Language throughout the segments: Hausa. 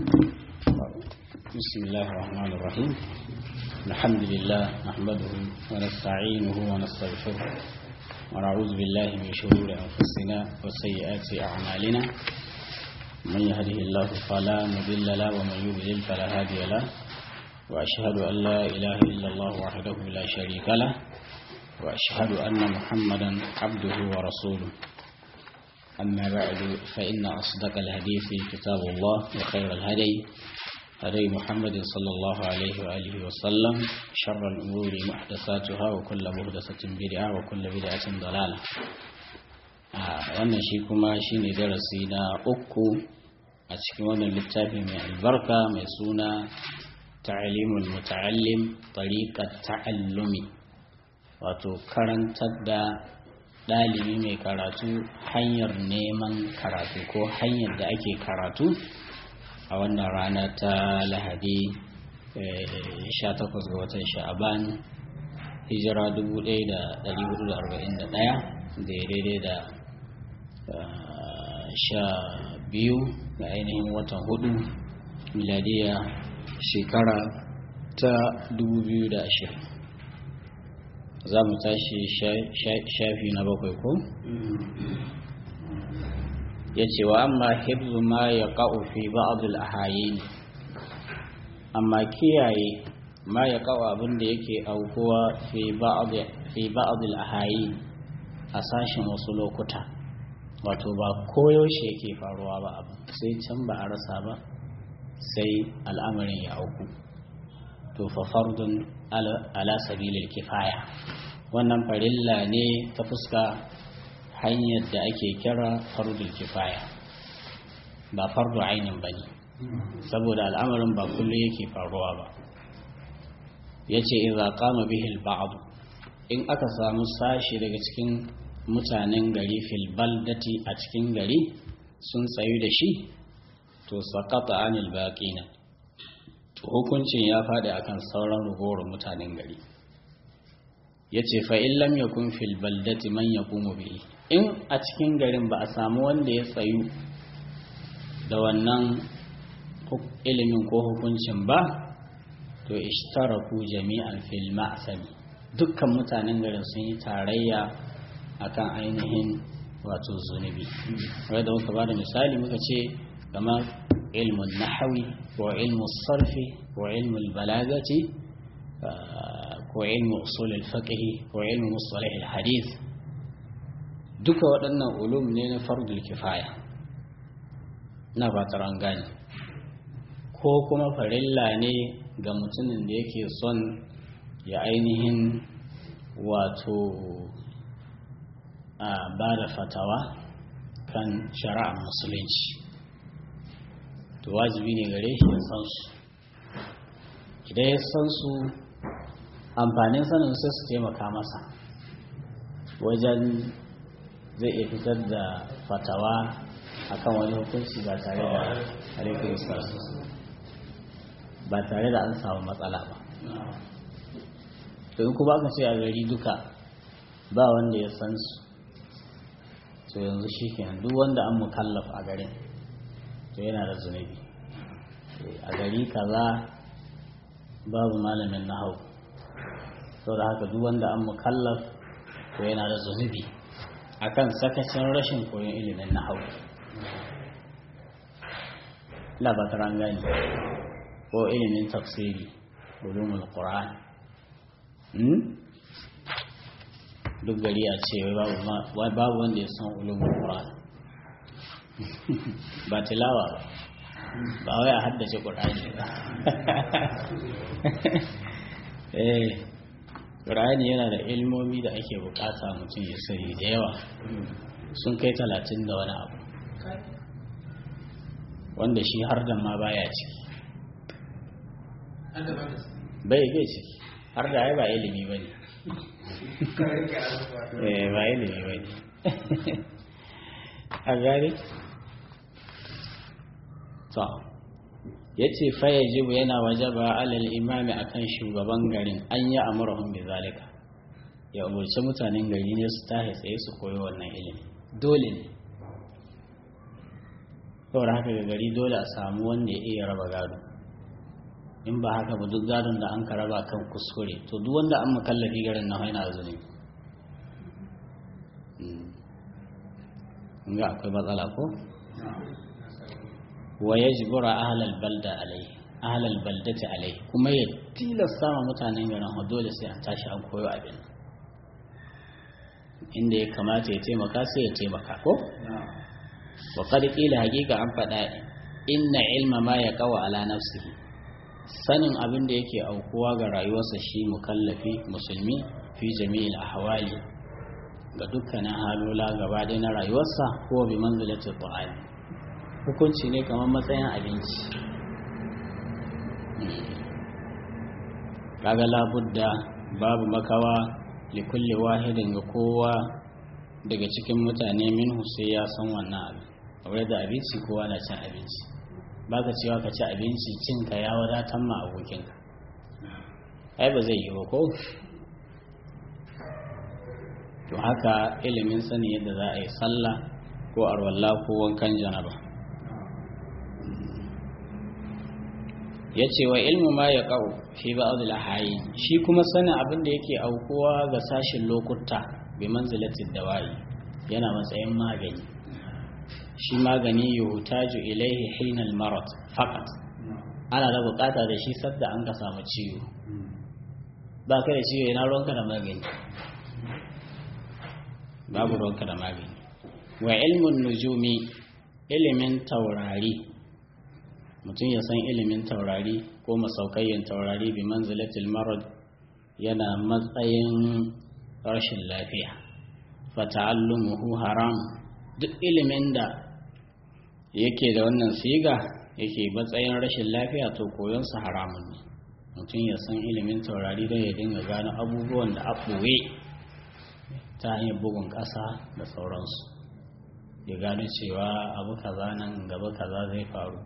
بسم الله الرحمن الرحيم الحمد لله نحمده ونستعينه ونستغفره ونعوذ بالله من شرور أنفسنا وسيئات أعمالنا من يهده الله فلا مضل له ومن يضلل فلا هادي له وأشهد أن لا إله إلا الله وحده لا شريك له وأشهد أن محمدا عبده ورسوله أما بعد فإن أصدق الحديث كتاب الله وخير الهدي هدي محمد صلى الله عليه وآله وسلم شر الأمور محدثاتها وكل محدثة بدعة وكل بدعة ضلالة wannan shi kuma shi ne darasi na uku a cikin wannan littafi mai albarka mai suna ta'alimul muta'allim tariqat ta'allumi wato karantar da ɗalibi mai karatu hanyar neman karatu ko hanyar da ake karatu a wannan rana ta lahadi 18 ga watan sha'aban hijira 1441 da daidai da sha biyu ga ainihin watan hudu miladiya shekara ta 2020 za mu tashi shafi na bakwai ko? ya ce wa amma hibzu ma ya ƙa'u fi ba'adul ahayi amma kiyaye ma ya ƙa'u abin da yake aukuwa fi ba'adul ahayi a sashen wasu lokuta wato ba koyaushe yake faruwa ba abu sai can ba a rasa ba sai al'amarin ya auku to fa fardun ala sabilil kifaya wannan farilla ne ta fuska hanyar da ake kira fardul kifaya ba fardu ainin bane saboda al'amarin ba kullu yake faruwa ba yace idza qama bihi al in aka samu sashi daga cikin mutanen gari fil baldati a cikin gari sun tsayu da shi to saqata anil baqina hukuncin ya faɗi akan sauran rugowar mutanen gari ya ce fa'in lam ya kun fil baldati man ya kuma bihi in a cikin garin ba a samu wanda ya tsayu da wannan ilimin ko hukuncin ba to ishtaraku jami'an fil ma'asami dukkan mutanen garin sun yi tarayya akan ainihin wato zunubi wadda muka ba da misali muka ce kamar ilmun nahawi ko ilmu sarfi ko ilmu balagati ko ilmu usul al-fiqh ko ilmu mustalah al-hadith duka waɗannan ulum ne na fardul kifaya na fatar an gane ko kuma farilla ne ga mutumin da yake son ya ainihin wato a ba da fatawa kan shari'ar musulunci to wajibi ne gare shi ya san su idan ya san su amfanin sanin sai su taimaka masa wajen zai iya fitar da fatawa akan wani hukunci ba tare da alaikun ba tare da an samu matsala ba to in kuma aka ce a gari duka ba wanda ya san su to yanzu shi kenan duk wanda an mukallaf a garin to yana da zunubi a gari kaza babu malamin nahau sau da haka duk wanda an mukallaf to yana da zunubi akan sakacin rashin koyon ilimin nahau labatar gani ko ilimin tafsiri ulumul qur'an duk gari a ce babu wanda ya san ulumul qur'an ba tilawa ba ba wai a haddace ƙur'ani ba eh ƙur'ani yana da ilmomi da ake bukata mutum ya sani da yawa sun kai talatin da wani abu wanda shi har da ma baya ciki bai bai ciki har da ya ba ilimi ba ne ba ilimi ba ne a gari to ya ce faya jibu yana wajaba alal imami akan shugaban garin an yi amurahun bi zalika ya umarci mutanen gari ne su tahi tsaye su koyi wannan ilimi dole ne saboda haka ga gari dole a samu wanda ya iya raba gado in ba haka ba duk gadon da an ka raba kan kuskure to duk wanda an makallafi garin na haina zunubi ga akwai matsala ko wa yajbura ahlal balda alai ahlal baldati alai kuma ya tilasta ma mutanen garin ha dole sai an tashi an koyo abin inda ya kamata ya taimaka sai ya taimaka ko wa qad qila haqiqa an faɗa inna ilma ma yaqaw ala nafsihi sanin abin da yake aukuwa ga rayuwarsa shi mukallafi musulmi fi jami'il ahwali ga dukkanin halola gaba ɗaya na rayuwarsa ko bi manzilatul qur'ani hukunci ne kamar matsayin abinci kaga labudda babu makawa li kulli wahidin ga kowa daga cikin mutane minhu sai ya san wannan abin kamar da abinci kowa na cin abinci baka cewa ka ci abinci cinka ya wadatar ma abokinka ai ba zai yi ba ko to haka ilimin sani yadda za a yi sallah ko arwalla ko wankan janaba ya ce wa ilmu ma ya ƙau fi ba'adul ahayi shi kuma sanin abin da yake aukuwa ga sashin lokuta bi manzilatin dawa'i yana matsayin magani shi magani yuhtaju ilaihi hinal marad faqat ana da bukata da shi sadda an ka samu ciwo ba ka da ciwo yana ruwanka da magani babu ruwanka da magani wa ilmun nujumi ilimin taurari mutum ya san ilimin taurari ko masaukayyan taurari bi manzilatil marad yana matsayin rashin lafiya fa ta'allumuhu haram duk ilimin da yake da wannan siga yake matsayin rashin lafiya to koyonsa haramun ne mutum ya san ilimin taurari don ya dinga gano abubuwan da a ɓoye ta hanyar bugun ƙasa da sauransu ya gano cewa abu kaza nan gaba kaza zai faru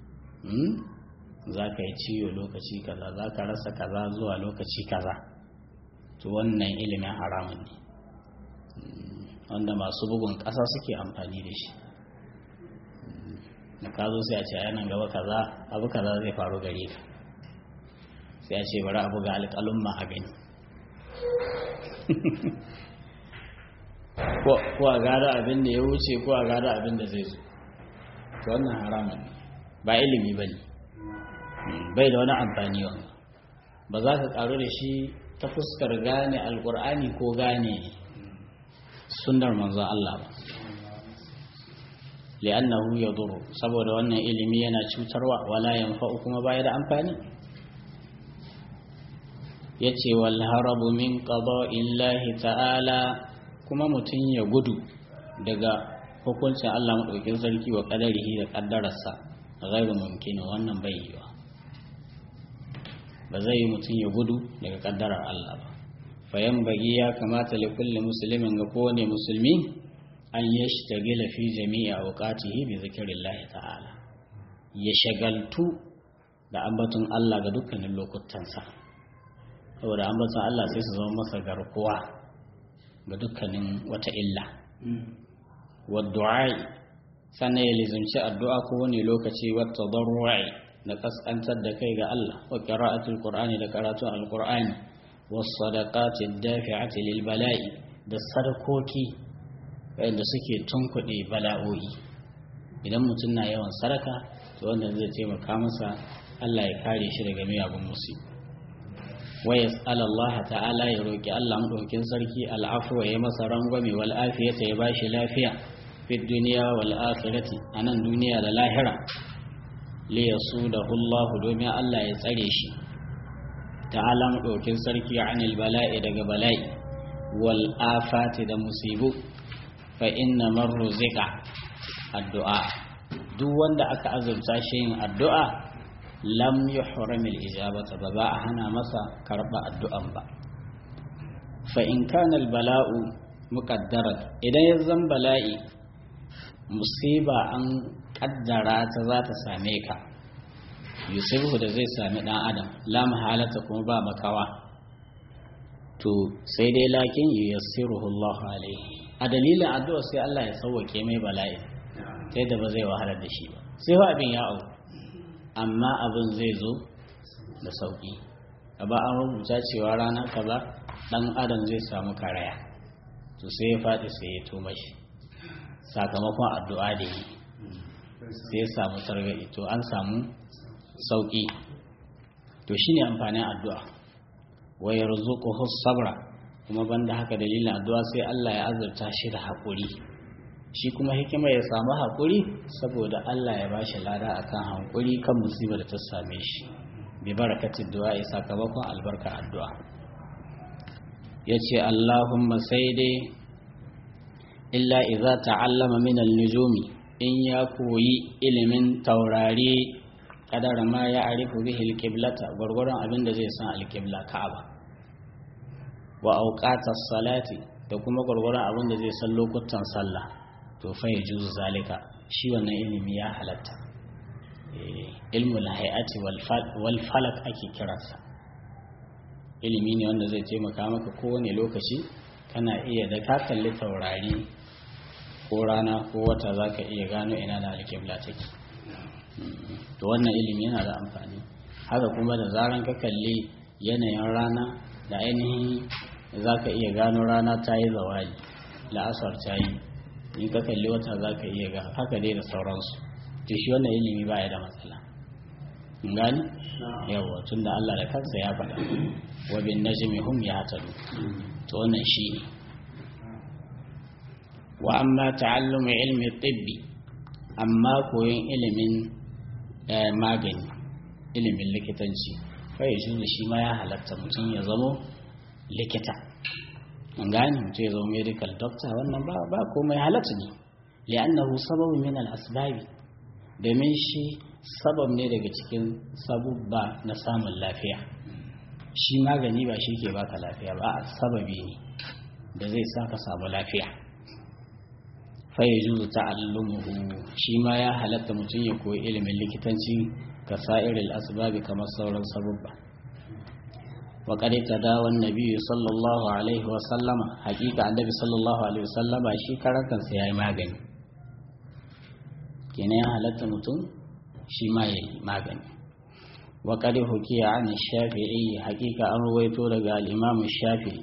za ka yi ciwo lokaci kaza za ka rasa kaza zuwa lokaci kaza to wannan ilimin haramun ne wanda masu bugun ƙasa suke amfani da shi da ka zo sai a ce a yanan gaba kaza abu kaza zai faru gare ka sai a ce bari abu ga alƙalin ma a gani ko a gada abin da ya wuce ko a gada abin da zai zo to wannan haramun ba ilimi ba ne bai da wani amfani wani ba za ka karu da shi ta fuskar gane alkur'ani ko gane sunnar manzon Allah ba li'annahu yadurru saboda wannan ilimi yana cutarwa wala yanfa'u kuma baya da amfani yace wal harabu min qada'illahi ta'ala kuma mutum ya gudu daga hukuncin Allah maɗaukin sarki wa ƙadarihi da ƙaddararsa ghairu mumkin wannan bai yiwa ba zai yi mutum ya gudu daga ƙaddarar Allah ba fayan bagi ya kamata li kulli muslimin ga kowane musulmi an yashtagila fi jami'i awqatihi bi zikrillahi ta'ala ya shagaltu da ambaton Allah ga dukkanin lokutansa saboda ambaton Allah sai su zama masa garkuwa ga dukkanin wata illa wadda'i sannan ya lizimci addu'a ko wani lokaci wata darwa'i da kaskantar da kai ga Allah wa qira'atul qur'ani da karatun alqur'ani was sadaqati dafi'ati lil bala'i da sadakoki wanda suke tunkuɗe bala'o'i idan mutum na yawan sadaka to wanda zai taimaka masa Allah ya kare shi daga miyagun musibi wa yas'al Allah ta'ala ya roki Allah madaukin sarki al'afwa ya masa rangwame wal afiyata ya bashi lafiya fi dunya wal akhirati anan duniya da lahira li yasudahu Allah domin Allah ya tsare shi ta'ala madaukin sarki anil bala'i daga bala'i wal afati da musibu fa inna man ruzika addu'a duk wanda aka azurta shi yin addu'a lam yuhramil ijabata ba ba a hana masa karba addu'an ba fa in kana al bala'u muqaddaran idan ya zan bala'i musiba an kaddara ta za ta same ka yusufu da zai sami dan adam la mahalata kuma ba makawa to sai dai lakin yuyassiruhu Allah alaihi a dalilin addu'a sai Allah ya sauwake mai bala'i sai da ba zai wahalar da shi ba sai fa abin ya auku amma abin zai zo da sauki ba an rubuta cewa rana kaza dan adam zai samu karaya to sai ya faɗi sai ya tuma shi sakamakon addu'a da yi sai ya samu sargaɗi to an samu sauki to shine amfanin addu'a wa yarzuquhu sabra kuma banda haka dalilin addu'a sai Allah ya azurta shi da haƙuri shi kuma hikima ya samu haƙuri saboda Allah ya bashi lada akan haƙuri kan musibar da ta same shi bi barakatin du'a sakamakon albarka addu'a yace Allahumma sai dai illa idza ta'allama min al-nujumi in ya koyi ilimin taurari kadara ma ya arifu bihi al-qiblata gurgurun abin da zai san al-qibla Ka'aba wa auqatas salati da kuma gurgurun abin da zai san lokutan sallah to fa yajuzu zalika shi wannan ilimi ya halatta ilmul hay'ati wal falak ake kiransa ilimi ne wanda zai taimaka maka kowane lokaci kana iya da ka kalli taurari ko rana ko wata za ka iya gano ina da alƙibla take to wannan ilimi yana da amfani haka kuma da zaran ka kalli yanayin rana da ainihin za ka iya gano rana ta yi zawali la'asar ta yi in ka kalli wata za ka iya ga haka dai da sauransu to shi wannan ilimi ba ya da matsala gani yawa tun da Allah da kansa ya faɗa wa bin najmi hum yahtadu to wannan shi ne wa amma ta'allumu ilmi tibbi amma koyon ilimin magani ilimin likitanci fa yajuzu shi ma ya halatta mutum ya zamo likita an gane mutum ya zama medical doctor wannan ba ba komai halatta ne li'annahu sababun min al-asbabi domin shi sabab ne daga cikin sabubba na samun lafiya shi magani ba shi ke baka lafiya ba a sababi ne da zai sa ka samu lafiya fai juzu ta'allumuhu shi ma ya halatta mutum ya koyi ilimin likitanci ka sa'iril asbabi kamar sauran sabubba wa qad tadawa an-nabi sallallahu alaihi wa sallama haqiqa annabi sallallahu alaihi wa sallama shi karantar sa yayi magani kenan ya halatta mutum shi ma ya yi magani wa kadi hukiya an shafi'i hakika an ruwaito daga al'imamu shafi'i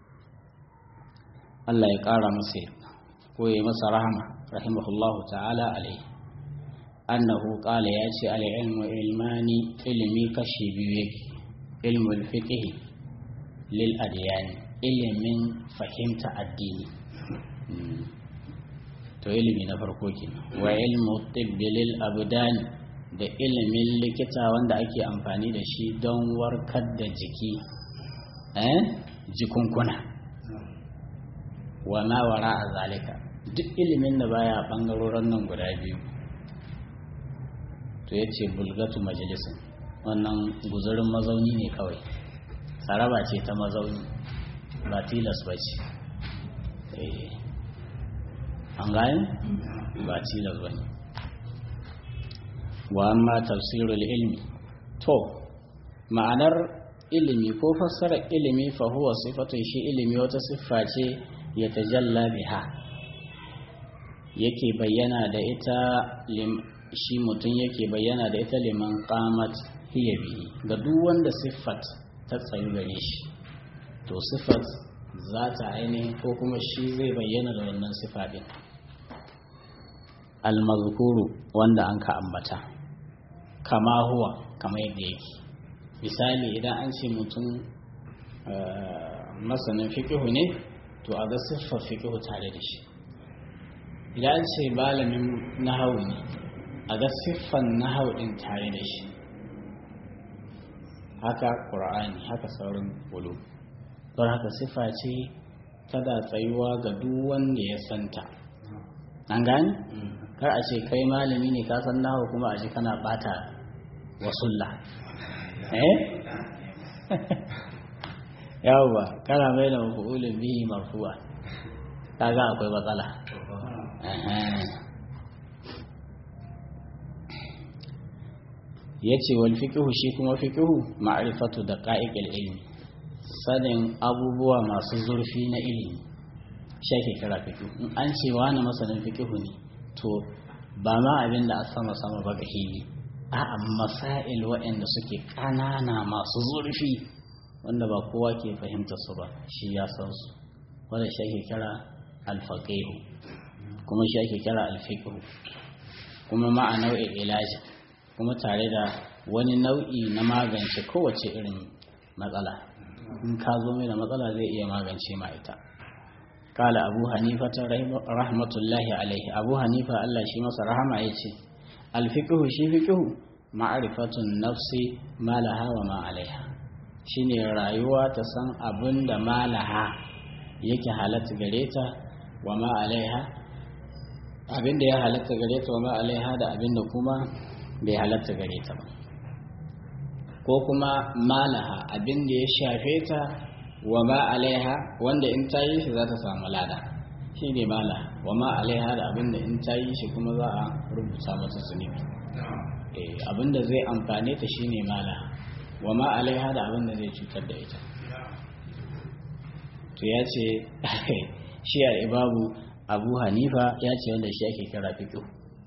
Allah ya ƙara masa ko ya masa rahama rahimahullahu ta'ala alai annahu qala ya ce al-ilmu ilmani ilmi kashi biyu yake ilmul fiqh lil adyan ilimin fahimta addini to ilimi na farko kenan wa ilmu tibbi lil abdan da ilimin likita wanda ake amfani da shi don warkar da jiki eh jikunkuna wa ma wara a zalika duk ilimin da baya bangarorin nan guda biyu to yace bulgatu majalisin wannan guzurin mazauni ne kawai saraba ce ta mazauni ba tilas ba ce an gane ba tilas ba ne wa amma tafsirul ilmi to ma'anar ilimi ko fassarar ilimi fa huwa sifatun shi ilimi wata siffa ce ya tajalla biha yake bayyana da ita shi mutum yake bayyana da ita liman qamat hiya bihi ga duk wanda siffat ta tsayu gare shi to siffat za ta ainihin ko kuma shi zai bayyana da wannan siffa din almazkuru wanda an ka ambata kama huwa kama yadda yake misali idan an ce mutum masanin fikihu ne to a ga siffar fikihu tare da shi idan an ce malamin nahawu ne a ga siffan nahawu din tare da shi haka ƙur'ani haka sauran bulu don haka siffa ce tada tsayuwa ga duk wanda ya santa an gani kar a ce kai malami ne ka san nahawu kuma a ji kana bata wasulla eh yawwa kana mai da mafi'ulin bihi marfu'a kaga akwai matsala ya ce wal fiƙihu shi kuma fiƙihu ma'arifatu da ƙa'iƙil ilmi sanin abubuwa masu zurfi na ilimi shi ake kira fiƙihu in an ce wani masanin fiƙihu ne to ba ma abin da a sama sama ba ga hili a'a masail waɗanda suke ƙanana masu zurfi wanda ba kowa ke fahimta su ba shi ya san su wanda shi ake kira alfaqihu kuma shi ake kira alfiqhu kuma ma a nau'in ilaji kuma tare da wani nau'i na magance kowace irin matsala in ka zo mai da matsala zai iya magance ma ita kala abu hanifa ta rahmatullahi alaihi abu hanifa allah shi masa rahama ya ce alfiƙihu shi fiƙihu ma'arifatun nafsi malaha wa ma alaiha shine rayuwa ta san abin da malaha yake halatta gare ta wa ma alaiha abin da ya halatta gare ta wa ma alaiha da abin da kuma bai halatta gare ta ba ko kuma malaha abin da ya shafe ta wa ma alaiha wanda in ta yi shi za ta samu lada shi ne malaha wa ma alaiha da abin da in ta yi shi kuma za a rubuta mata zunubi abin da zai amfane ta shi ne malaha wa ma alaiha da abin da zai cutar da ita to ya ce shi al'ibabu abu hanifa ya ce wanda shi ake kira fiƙo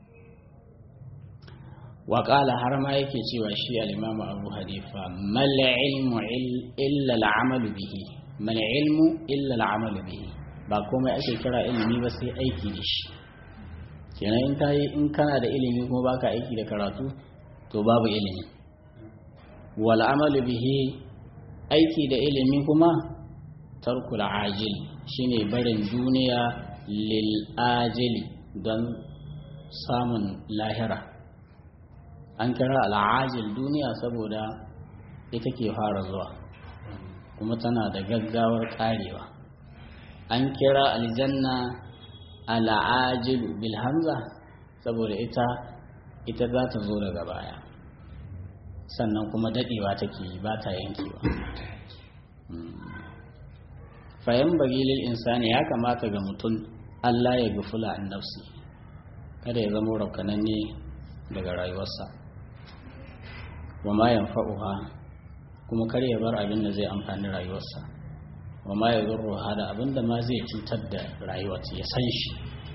waƙala har ma yake cewa shi al'imamu abu hanifa mala ilmu illa al'amalu bihi mala ilmu illa al'amalu bihi ba komai ake kira ilimi ba sai aiki da shi kenan in ka yi in kana da ilimi kuma baka aiki da karatu to babu ilimi wal amalu bihi aiki da ilimi kuma tarkul ajil shine barin duniya lil ajili don samun lahira an kira al'ajil duniya saboda ita ke fara zuwa kuma tana da gaggawar karewa an kira aljanna al'ajilu bil hamza saboda ita ita za ta zo daga baya sannan kuma dadewa take yi ba ta yankewa fayan bagilil insani ya kamata ga mutum Allah ya gufula an nafsi kada ya zama raukananne daga rayuwarsa wa ma yanfa'uha kuma kar ya bar abin da zai amfani rayuwarsa wa ma yadurruha da abin da ma zai cutar da rayuwarsa ya san shi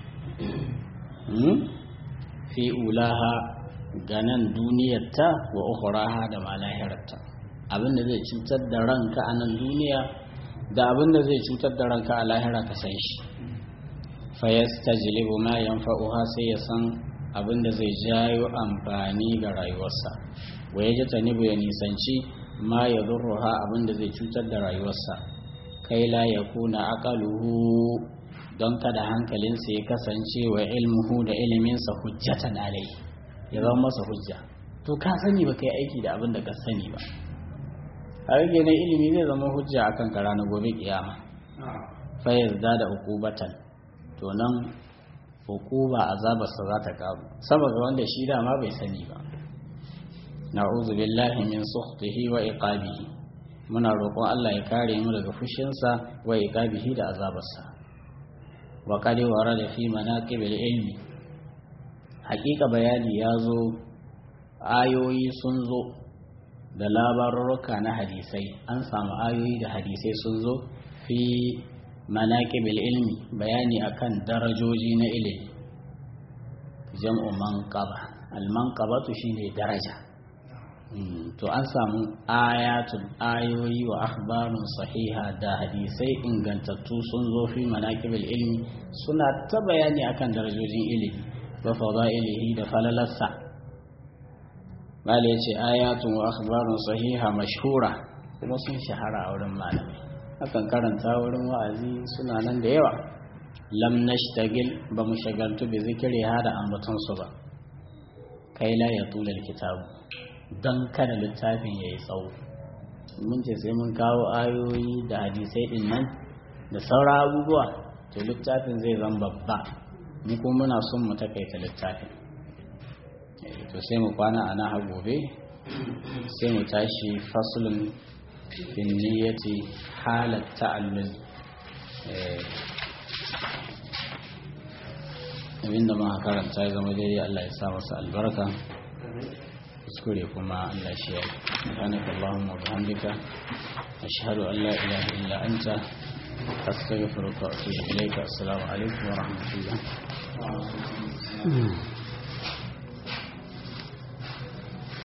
fi ulaha ganan duniyarta wa ukhraha da ma lahirarta abin da zai cutar da ranka a nan duniya da abin da zai cutar da ranka a lahira ka san shi fayastajlibu ma yanfa'uha sai ya san abin da zai jayo amfani ga rayuwarsa wa ya tanibu ya nisanci ma ya zurruha abin da zai cutar da rayuwarsa kai la ya kuna aqaluhu don kada hankalinsa ya kasance wa ilmuhu da iliminsa hujjatan alai ya zama masa hujja to ka sani ba kai aiki da abin da ka sani ba har ne ilimi zai zama hujja akan ka ranar gobe kiyama fa yazda da uqubatan to nan hukuba azabarsa za ta karu saboda wanda shi dama bai sani ba na'udhu billahi min sukhtihi wa iqabihi muna roƙon Allah ya kare mu daga fushinsa wa iqabihi da azabarsa wa qad warada fi manaqibil ilmi haƙiƙa bayani ya zo ayoyi sun zo da labarurruka na hadisai an samu ayoyi da hadisai sun zo fi manaqibil ilmi bayani akan darajoji na ilimi jam'u manqaba al manqabatu shine daraja to an samu ayatun ayoyi wa akhbarun sahiha da hadisai ingantattu sun zo fi manaqibil ilmi suna ta bayani akan darajojin ilimi wa fadailihi da falalarsa bale yace ayatun wa akhbarun sahiha mashhura kuma sun shahara a wurin malamai akan karanta wurin wa'azi suna nan da yawa lam nashtagil ba mu shagaltu bi zikiri hada ambaton su ba kai la ya tula kitabu dan kada littafin yayi tsawo mun ce sai mun kawo ayoyi da hadisai din nan da saura abubuwa to littafin zai zan babba mu kuma muna son mu takaita littafin to sai mu kwana ana har gobe sai mu tashi faslun في النية حال التعلل abinda ma karanta ya zama daidai Allah ya sa masa albarka kuskure kuma Allah shi ya subhanaka allahumma wa bihamdika ashhadu an la ilaha illa anta astaghfiruka wa atubu ilayka assalamu alaikum wa rahmatullah